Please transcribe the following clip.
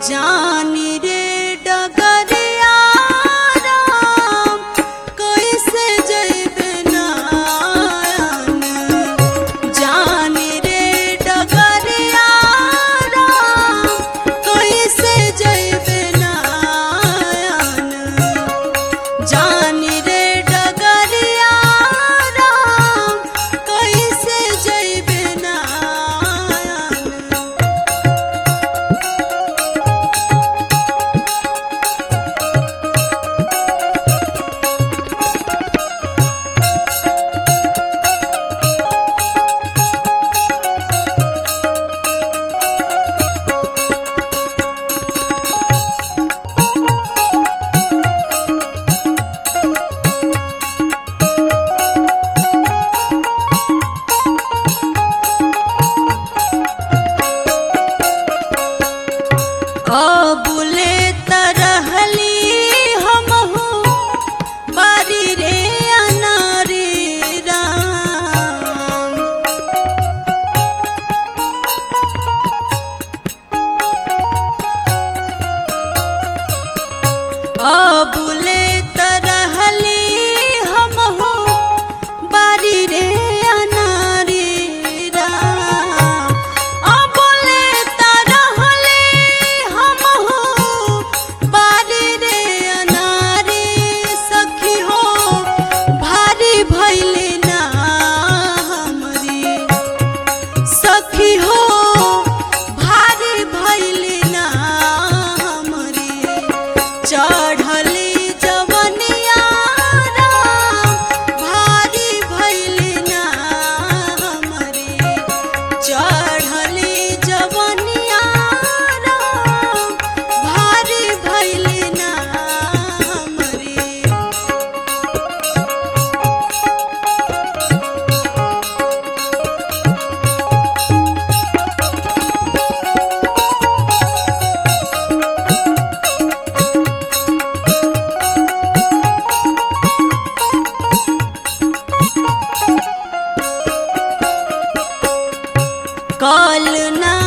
जानी रे डगरिया राम कैसे जइबे नायन जानी रे डगरिया राम कैसे जइबे नायन जानी रे डगरिया राम कैसे जइबे नायन अबुले तरहली हमहु बारी रे अनारी राम अबुले तरहली हमहु बारी रे अनारी राम अबुले तरहली हमहु बारी रे अनारी सखी हो भारी भैले ना हमरी सखी हो भारी भैले ना हमरी चढ़ली जवनिया राम भारी भैले ना हमरी चढ़ली जवनिया राम भारी भैले ना हमरी कल ना